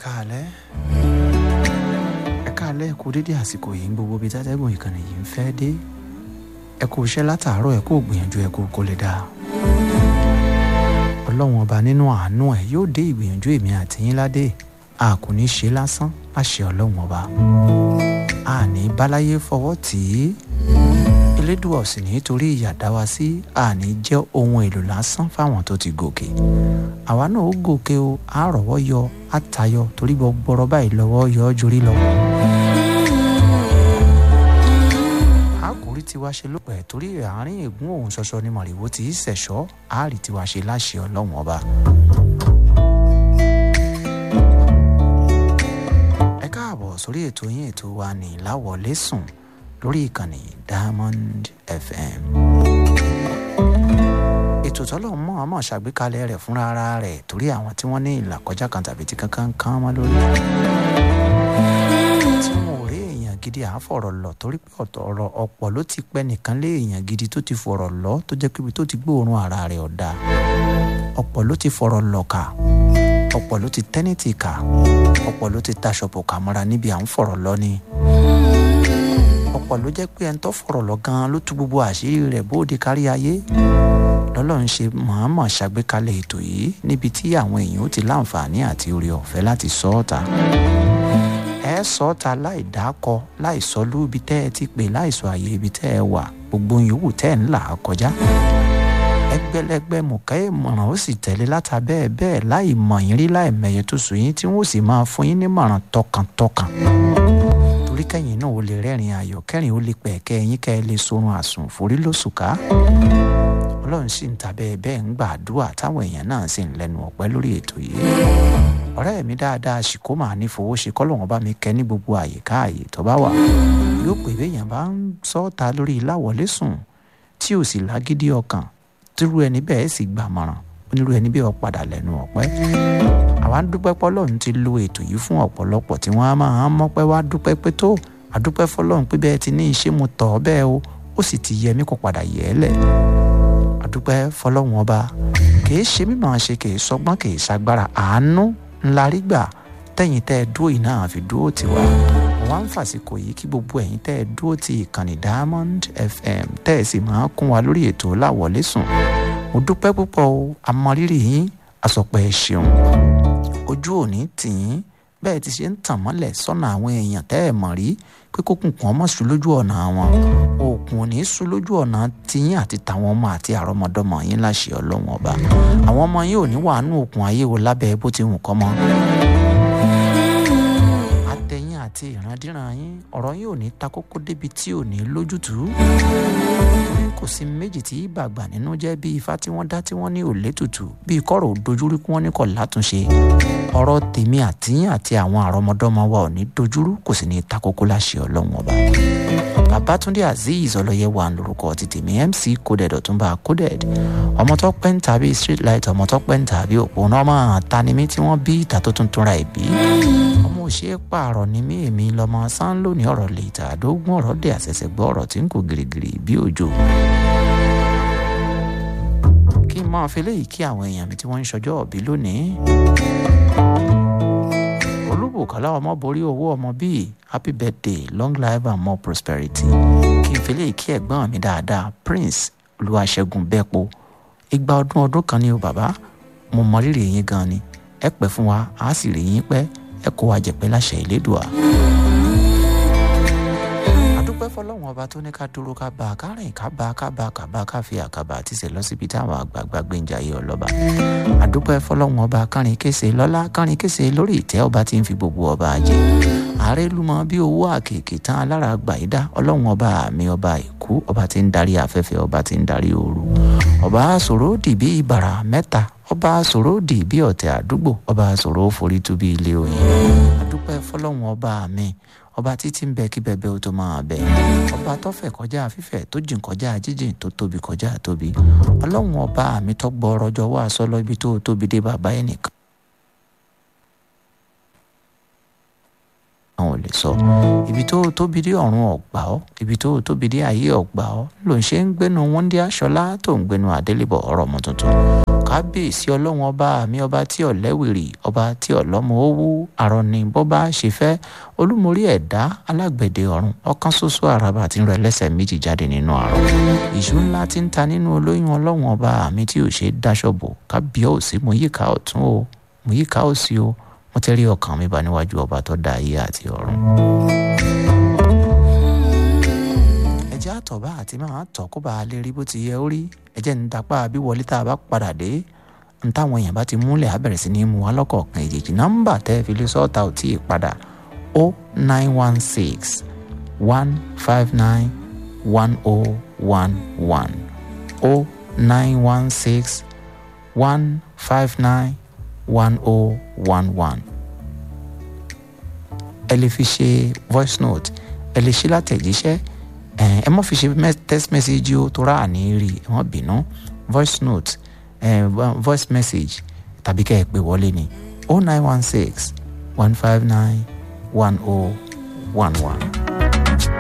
káalẹ́ ẹ káalẹ́ ẹ kú dédé àsìkò yìí ń gbogbo ibi tátẹ́gùn ìkànnì yìí ń fẹ́ dé ẹ kú iṣẹ́ látàárọ̀ ẹ kú gbìyànjú ẹ kú kó lè dáa ọlọ́run ọba nínú àánú ẹ yóò dé ìgbìyànjú èmi àti yín ládé a kò ní ṣe lásán láṣẹ ọlọ́run ọba a ní báláyé fọwọ́ tì í elédùà ò sì ní torí ìyà dá wa sí àní jẹ́ ohun èlò lásán fáwọn tó ti gòkè àwa náà ó gòkè o á rọ̀wọ́ yọ á tayọ torí gbọgbọrọ báyìí lọ́wọ́ yọ ọ́ jorí lọ. a kò rí tiwa ṣe lópẹ́ torí àárín ègún òun ṣọṣọ ni mọ̀rìwó ti í ṣẹ̀ṣọ́ á rí tiwa ṣe láṣẹ ọlọ́run ọba. ẹ káàbọ̀ sórí ètò yín ètò wa ní ìláwọlé sùn lórí ìkànnì diamond fm ètò tọ́lọ̀ mọ́ ọmọ ṣàgbékalẹ̀ rẹ̀ fúnra ara rẹ̀ torí àwọn tí wọ́n ní ìlàkọjá kan tàbí tí kankan kan mọ́ lórí tí wọn ò rí èèyàn gidi à ń fọ̀rọ̀ lọ torí pé ọ̀tọ̀ ọ̀rọ̀ ọ̀pọ̀ ló ti pẹ́ nìkan lé èèyàn gidi tó ti fọ̀rọ̀ lọ tó jẹ́ pé ibi tó ti gbóòórùn ara rẹ̀ ọ̀dà ọ̀pọ̀ ló ti fọ̀rọ̀ lọ kà ọ̀pọ̀ ló ti tẹ́nìtì kà ọ̀pọ̀ ló ti taṣọ̀pọ̀ kà mọ́ra níbi à ń fọ̀rọ̀ lọ ni ọ̀pọ̀ ló jẹ́ pé ẹni tó fọ̀rọ̀ lọ gan-an ló tú gbogbo àṣírí rẹ̀ bóde kárí ayé lọ́lọ́run ṣe mọ̀ọ́mọ̀ ṣàgbékalẹ̀ ètò yìí níbi tí àwọn èèyàn ó ti láǹfààní àti oore ọ̀fẹ́ láti sọ ọ́ ta ẹ sọ ọ́ ta láì dákọ láì sọ lóbi tẹ́ ẹ ti pè láì sọ àyè ibi tẹ́ ẹ wà gbogbo yòówù tẹ́ ẹ ń là á kọjá ẹgbẹ́lẹ́gbẹ́ mọ̀ká ìmọ̀ràn ó sì tẹ̀lé láta bẹ́ẹ̀ bẹ́ẹ̀ láì mọ̀ yín rí láì mẹ̀yẹ tó sùn yín tí wọ́n sì máa fún yín nímọ̀ràn tọkàntọkàn torí kẹ́yìn náà ó lè rẹ́rìn ayọ̀ kẹ́rìn ó lè pẹ̀kẹ́ ẹ̀yìn kẹ́ ẹ lè sorun àsùn forí lóṣùká ọlọ́run sì ń tàbẹ́ bẹ́ẹ̀ ń gbàdúrà táwọn èèyàn náà sì ń lẹ́nu ọ̀pẹ́ lórí ètò yìí ọ̀rẹ́ mi dáadáa ṣìkó màá ní fowó ṣe kọ́lọ́wọ́n bá mi kẹ́ ní gbogbo àyíká àyè tó bá wà yóò pè béèyàn bá ń sọ́ọ̀ta lórí ìláwọlé sùn tí ò sì lágídí ọkàn tírú ẹni bẹ́ẹ̀ sì gbàmọ̀ràn onírú ẹni bẹ́ẹ̀ padà lẹ́nu ọ̀pẹ́ àwa ń dúpẹ́ pọ́lọ́run ti lo ètò yìí fún ọ̀pọ̀lọpọ̀ tí wọ́n á máa ń mọ́pẹ́ wá dúpẹ́ pé tó àdúpẹ́ fọlọ́run pé bẹ́ẹ̀ ti ní iṣẹ́ mo tọ̀ ọ́ bẹ́ẹ̀ o ó sì ti yẹ mí kó padà yẹ ẹ́ lẹ̀ àdúpẹ́ fọlọ́run ọba kìí ṣe mímọ̀ ṣe kìí sọgbọ́n kìí ṣagbára àánú ńlá rí gbà tẹ̀yìn tẹ́ ẹ dúró yìí náà fi dúró tiwa wọ́n á ń fàsìkò yìí kí gbogbo ẹ̀yin tẹ́ ẹ dúró ti ìkànnì diamond fm tẹ́ ẹ sì máa kún wa lórí ètò láwọlé sùn mo dúpẹ́ púpọ̀ o àmọ́rírì yín àsọpẹ́ ẹ ṣeun ojú òní tì yín bẹ́ẹ̀ ti ṣe ń tàn mọ́lẹ̀ sọ́nà àwọn èèyàn tẹ́ ẹ̀ mọ̀ rí pé kókùn kan mọ́ sùn lójú ọ̀nà wọn òkun ò ní sùn lójú ọ̀nà tiyín àti tàwọn ọmọ àti àrọ́mọdọ́mọ yín láṣẹ ọlọ́run ọba àwọn ọmọ yín ò ní wàánú òkun ayé wo lábẹ́ bó ti hùn kọ́ mọ́ àtẹ̀yìn àti ìrandíran yín ọ̀rọ̀ yín ò ní ta kókó débi tí ò ní lójútùú kò sí méjì tí bàgbà nínú jẹ́ bí ifá tí wọ́n dá tí wọ́n ní òlé tutù bí kọ́rọ̀ òdojúrú kí wọ́n ní kọ̀ látúnṣe ọ̀rọ̀ tèmi àtìyìn àti àwọn àrọ́mọdọ́mọ wa ò ní dojúrú kò sì ní ta kókó láṣẹ ọlọ́run ọba babatunde azeez ọlọyẹ wà lórúkọ ti tèmi mc coded ọtúnba coded ọmọ tó pẹ́ ń tàbí street light ọmọ tó pẹ́ ń tàbí òpónà ọmọ tanimí tí wọ́n bí ìta tó tuntun ra ìbí ọmọ òṣèré pààrọ̀ ni mí èmi lọmọ sán lónìí ọ̀rọ̀ lè tà àdógún ọ̀rọ̀ dé àṣẹṣẹ gbọ́ ọ̀rọ̀ tí ń kò gìrìgìrì bí òjò kí n máa fi léyìí kí àwọn èèyàn mi tí wọ́n ń ṣọjọ́ òbí lónìí olúbùkọ́lá ọmọ borí owó ọmọ bíi happy birthday long life and more prosperity kí n fi léyìí kí ẹ̀gbọ́n mi dáadáa prince olúwaṣẹ́gun bẹ́ẹ̀po igba ọdún ọdún kan ní o bàbá mo mọ rírì yín gan ni ẹ pẹ́ fún wa á sì rí yín pẹ́ ẹ kó wa jẹ̀pẹ́ láṣẹ ìlédùá dúpẹ́ fọlọ́run ọba tó ní ká dúró ká bá a ká rìn ká bá a ká bá a ká bá a ká fi àkàbà àti ṣe lọ síbi táwọn àgbààgbà gbé ń jayé ọlọ́ba àdúpẹ́ fọlọ́run ọba kárin kése lọ́lá kárin kése lórí ìtẹ́ ọba tí ń fi gbogbo ọba jẹ ààrẹ lumọ bí owó àkèké tán alára gbàyídá ọlọ́run ọba àmì ọba ìkú ọba tí ń darí afẹ́fẹ́ ọba tí ń darí ooru ọba sòrò dì bí ìbàrà mẹ́ta ọba sòrò dì bí ọ̀tẹ̀ àdúgbò ọba sòrò forí tú bí ilé oyin àdúpẹ́ fọlọ́run ọba mi ọba títí ń bẹ kí bẹbẹ ó tó máa bẹ ọba tó fẹ̀ kọjá fífẹ̀ tó jìn kọjá jíjìn tó tóbi kọjá tóbi ọlọ́run ọba mi tó gbọ́ ọrọ̀jọ́ wá sọ́lọ́ ibi tó tóbi dé bàbá ẹ̀ nìkan. àwọn ò lè sọ ibi tó tóbi dé ọ̀run ọ̀gbà ọ́ ibi tó tóbi dé ayé ọ̀gbà ọ́ ló ń ṣe ń gbénu wọ́ndí aṣọlá tó ń gbénu adélébọ̀ ọ̀rọ̀ ọmọ tuntun kábíyèsí ọlọ́run ọba mi ọba tí ọ̀lẹ́wìrì ọba tí ọ̀lọ́mọ owó àrọ̀nì bọ́bá ṣe fẹ́ olúmorí ẹ̀dá alágbẹ̀dẹ ọ̀run ọ̀kan ṣoṣo àràbà tí ń rẹ lẹ́sẹ̀ méjì jáde nínú àrùn ìṣú ńlá tí ń ta nínú olóyún ọlọ́run ọba mi tí ò ṣe é dáṣọ bò kábíyèsí mo yíká ọ̀tún o mo yíká òsì o mo ti rí ọkàn mi bá níwájú ọba tó dá ayé àti ọ̀run. ẹjẹ́ àtọ̀bá àti máa tọ̀ kó bá a lè rí bó ti yẹ ó rí ẹjẹ́ ń dapá bí wọlé tá a bá padà dé ń táwọn èèyàn bá ti múlẹ̀ á bẹ̀rẹ̀ sí ní mú wa lọ́kọ̀ọ̀kan èjèèjì nọ́mbà tẹ́ fi lé sọ́ọ̀tà ò tí ì padà o nine one six one five nine one o one one o nine one six one five nine one o one one ẹ lè fi ṣe voice note ẹ lè ṣe látẹ̀jíṣẹ́ ẹ mọ́ fi ṣe text message o tó rà ní rí ẹ mọ́ bínú voice note eh, voice message tàbí kẹ́ ẹ pè wọlé ní o nine one six one five nine one o one one.